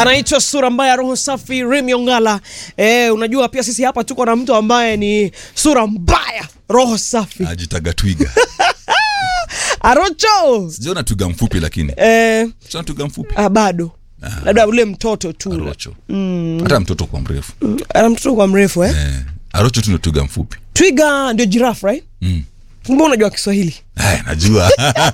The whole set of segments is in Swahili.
anaitwa sura mbaya roho safi Remy Ongala. Eh, unajua pia sisi hapa tuko na mtu ambaye ni sura mbaya roho safi ajitaga twiga Arocho. sijaona twiga mfupi lakini Eh, sijaona twiga mfupi ah, bado labda ule mtoto tu arocho hata mtoto kwa mrefu ana mtoto kwa mrefu eh? eh, arocho tu ndio twiga mfupi Twiga ndio giraffe right? mm. Kumbe unajua Kiswahili. Ay, najua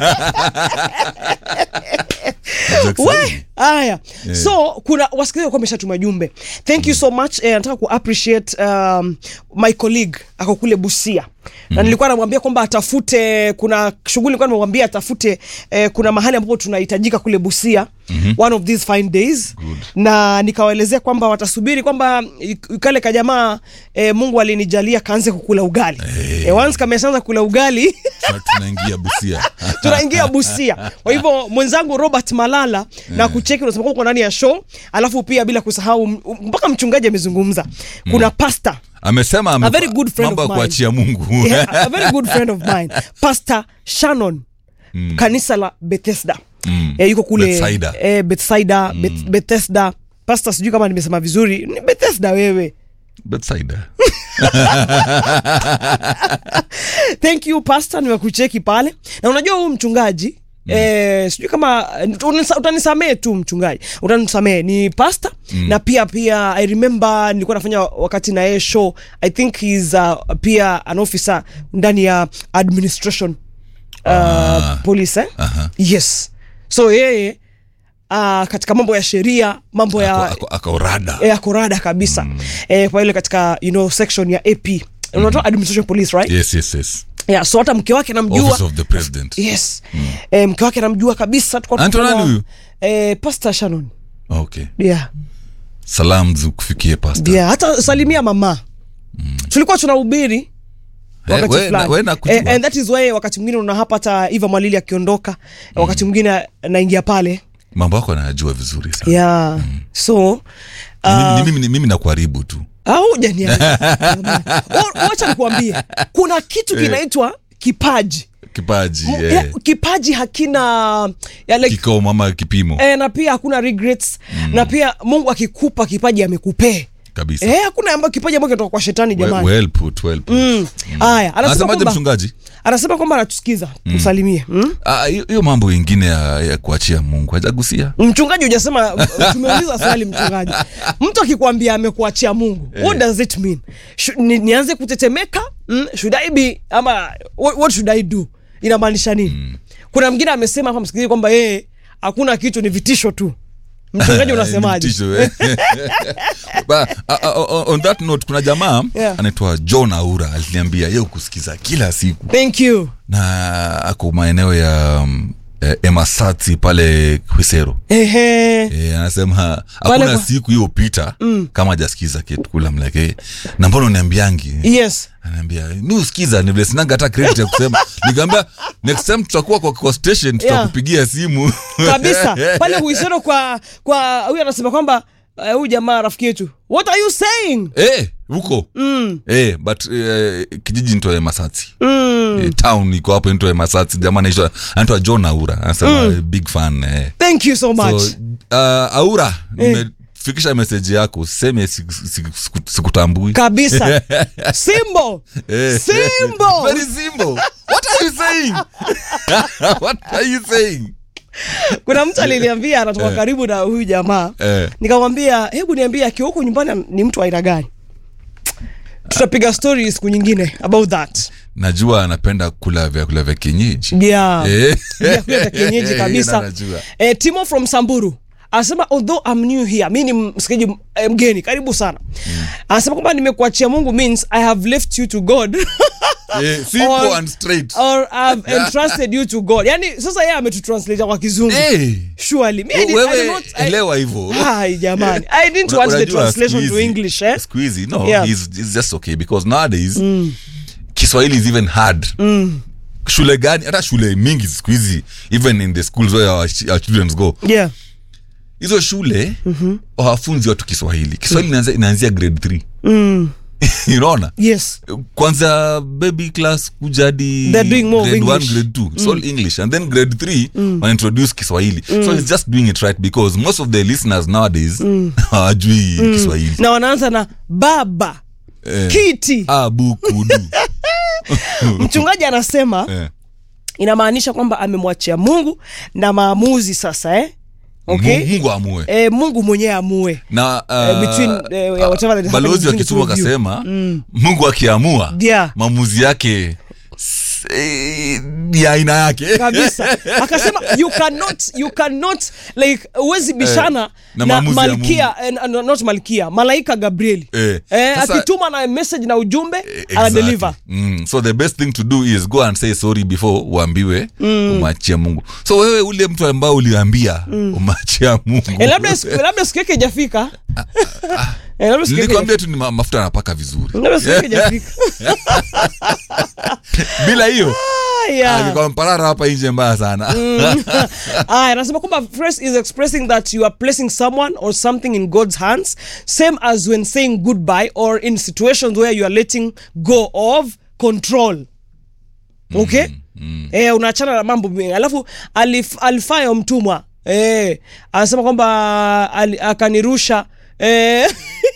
Najua We, Kiswahili. haya so kuna wasikilizaji walikuwa wameshatuma jumbe thank you so much eh, nataka ku appreciate um, my colleague ako kule busia na nilikuwa namwambia kwamba atafute kuna shughuli nilikuwa namwambia atafute eh, kuna mahali ambapo tunahitajika kule busia one of these fine days na nikawaelezea kwamba watasubiri kwamba ik- kale kajamaa eh, mungu alinijalia kaanze kukula ugali eh, once kameshaanza kula ugali Tuna- tunaingia busia tunaingia busia kwa hivyo mwenzangu robert malala na kucheki unasema kwamba uko ndani ya show alafu pia bila kusahau m- mpaka mchungaji amezungumza kuna pasta amesema A very good friend mambo ya of mine. kuachia mungu yeah, a very good friend of mine pastor shannon kanisa la bethesda Mm. eh, yuko kule Bethsaida. eh, bethsaida Beth, bethesda pastor sijui kama nimesema vizuri ni bethesda wewe Bethsaida. thank you pastor nimekucheki pale na unajua huyu mchungaji Mm. Eh, sijui kama utanisa- utanisamee tu mchungaji utanisamee ni pasta mm. na pia pia i remember nilikuwa nafanya wakati na yeye show i think he's uh, pia an officer ndani ya administration uh, Ah. police eh? Aha. yes so yeye uh, katika mambo ya sheria mambo ya Ako- ako- akaorada ya korada kabisa mm. eh, kwa ile katika you know section ya ap unatoa administration police right yes yes yes yeah, so hata mke wake namjua office of the president yes eh, mke wake namjua kabisa Tulikuwa Anaitwa tunafanya- nani huyu? eh, pastor shannon okay yeah. salam zikufikie pasta yeah. hata salimia mama tulikuwa tunahubiri wakati we- fulani. na- we nakujua. Eh, and that is why wakati mwingine una hapa hata iva mwalili akiondoka wakati mwingine naingia pale mambo yako anayajua vizuri sana yeah. so Ni mimi- ni mimi, ni mimi nakuharibu tu au wacha nikuambie kuna kitu kinaitwa kipaji kipaji M- eh, ya, kipaji hakina ya like, kikomo ama kipimo e, na pia hakuna regrets mm. na pia mungu akikupa kipaji amekupee kabisa e, hakuna ambayo kipaji ambayo kinatoka kwa shetani well, jamani well put, well put. Mm. haya anasema anasemaje kwamba mchungaji anasema kwamba anatusikiza msalimie mm? Ah, hiyo hiyo mambo ingine ya, ya kuachia mungu hajagusia mchungaji hujasema tumeuliza swali mchungaji mtu akikwambia amekuachia mungu what does it mean Shu, ni, nianze kutetemeka mm? should I be ama what, what should I do inamaanisha nini kuna mwingine amesema hapa msikilizaji kwamba yeye hakuna kitu ni vitisho tu mchungaji unasemaje Vitisho, eh. Ba- a- a- a- on that note kuna jamaa Yeah. anaitwa john aura aliniambia ye kusikiza kila siku thank you na ako maeneo ya um, eh, emasati pale hwisero ehe E, anasema Pale hakuna kwa- siku hiyo pita mm. kama jasikiza kitukula mleke na mbona uniambiangi yes anaambia mi usikiza ni vile sinanga hata credit ya kusema nikaambia next time tutakuwa kwa, kwa station tutakupigia simu kabisa pale huisero kwa kwa huyu anasema kwamba eh, huyu jamaa rafiki yetu what are you saying Eh, huko mm. eh, but eh, kijiji nitoe masati mm. eh, town iko hapo nitoe masati jamaa anaitwa anaitwa john aura anasema mm. big fan eh. thank you so much so, uh, aura nimefikisha meseji yako useme siku- siku- siku- sikutambui kabisa simbo Eh. simbo Very simple. What are you saying? What are you saying? kuna mtu aliniambia anatoka Eh. karibu na huyu jamaa Eh. nikamwambia hebu niambie akiwa huko nyumbani ni mtu wa aina gani tutapiga story siku nyingine about that najua anapenda kula vyakula vya kienyeji yeah. Eh. vyakula vya kienyeji Eh, kabisa najua. eh, timo from samburu anasema although I'm new here mi ni msikiaji eh, mgeni karibu sana anasema kwamba nimekuachia mungu means i have left you to god Eh, simple Or- and straight. or I've entrusted you to god yani sasa yeye ametutranslate kwa kizungu Eh, surely me, I did, I did wewe not, I, elewa hivyo Hai, jamani i didn't Una- want the unajua translation siku to hizi- english eh? siku hizi no Yeah. it's, it's just okay because nowadays kiswahili is even hard shule gani hata shule mingi siku hizi even in the schools where our, ch- our children go yeah hizo shule mm-hmm. wafunzi watu kiswahili kiswahili inaanzia- inaanzia grade 3 mm. unaona yes kwanza baby class kuja hadi They're doing more of grade one, English. grade two it's all english and then grade three wanaintroduce kiswahili so it's just doing it right because most of the listeners nowadays hawajui kiswahili na wanaanza na baba Eh, kiti abukudu mchungaji anasema Eh. inamaanisha kwamba amemwachia mungu na maamuzi sasa eh? okay? Mu- mungu amue e, mungu mwenyewe amue na Eh, between, uh, eh, yeah, whatever that balozi happens wa between the kituo two of you. akasema mungu akiamua Yeah. maamuzi yake s- eh, ni aina yake kabisa akasema you cannot you cannot like huwezi bishana na na, maamuzi ya malkia eh, no, not malkia malaika gabrieli Eh, eh, sasa- akituma na message na ujumbe Exactly. anadeliver Mm. so the best thing to do is go and say sorry before uambiwe umachia mungu so wewe ule mtu ambao uliambia umachia mungu eh, labda siku- labda siku yake ijafika eh, labda siku yake nilikwambia tu ni ma- mafuta anapaka vizuri labda siku yake ijafika bila hiyo Ah, yeah. alikuwa mparara hapa nje mbaya sana Ah, anasema kwamba phrase is expressing that you are placing someone or something in god's hands same as when saying goodbye or in situations where you are letting go of control okay Eh, unaachana na mambo mengi alafu alif, alifayo mtumwa eh, anasema kwamba ali, akanirusha eh,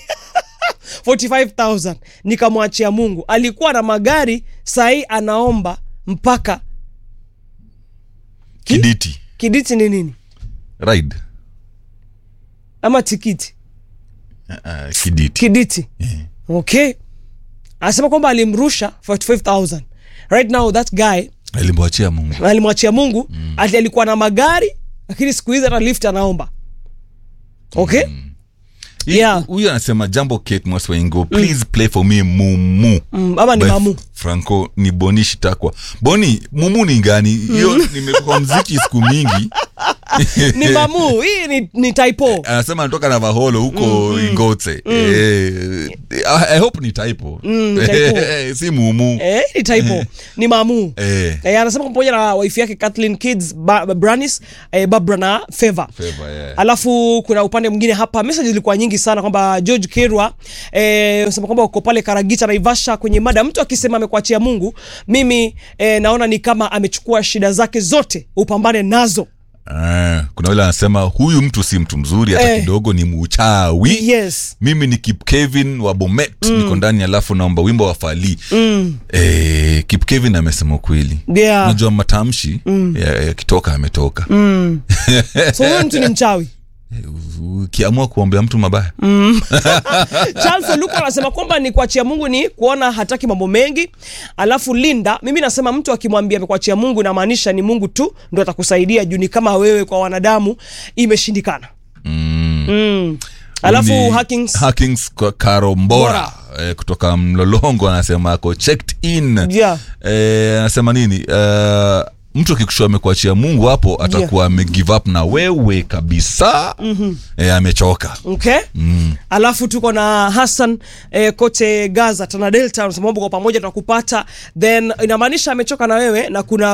45000 nikamwachia mungu alikuwa na magari sahii anaomba mpaka kiditi kiditi ni nini ride ama tikiti uh, kiditi kiditi okay anasema kwamba alimrusha 45000 right now that guy alimwachia mungu alimwachia mungu mm. ati alikuwa na magari lakini siku hizi hata lift anaomba okay Hii- Yeah. huyu anasema jambo kate mwaswaingo please play for me mumu mm, ama ni By mamu franco ni boni shitakwa boni mumu ni gani hiyo nimekuwa mziki siku mingi ni mamu hii ni, ni typo anasema anatoka na vaholo huko ingotse Eh, I- i hope ni typo Mm, typo. si mumu eh, ni typo ni mamu Eh, Eh, anasema pamoja na wife yake Kathleen Kids ba, Branis eh, Barbara na Favor favor, yeah. alafu kuna upande mwingine hapa message zilikuwa nyingi sana kwamba george kerwa eh, sema kwamba uko pale karagita naivasha kwenye mada mtu akisema amekuachia mungu mimi eh, naona ni kama amechukua shida zake zote upambane nazo Eh, kuna yule anasema huyu mtu si mtu mzuri hata Eh. kidogo ni muchawi yes mimi ni kip kevin wa bomet niko ndani alafu naomba wimbo wa fali mm. eh, kip kevin amesema ukweli yeah. unajua matamshi ya- yakitoka ametoka so huyu mtu ni mchawi ukiamua kuombea mtu mabaya charles oluko anasema kwamba ni kuachia mungu ni kuona hataki mambo mengi alafu linda mimi nasema mtu akimwambia amekuachia mungu inamaanisha ni mungu tu ndo atakusaidia juu ni kama wewe kwa wanadamu imeshindikana mm. mm. alafu Ni hackings Hackings kwa karombora eh, kutoka mlolongo anasema ako checked in Yeah. eh, anasema nini eh, mtu akikushua amekuachia mungu hapo atakuwa ame give up na wewe kabisa mm-hmm. eh, amechoka okay mm. alafu tuko na hassan eh, kote gaza tana delta unasema mambo kwa pamoja tunakupata then inamaanisha amechoka na wewe na kuna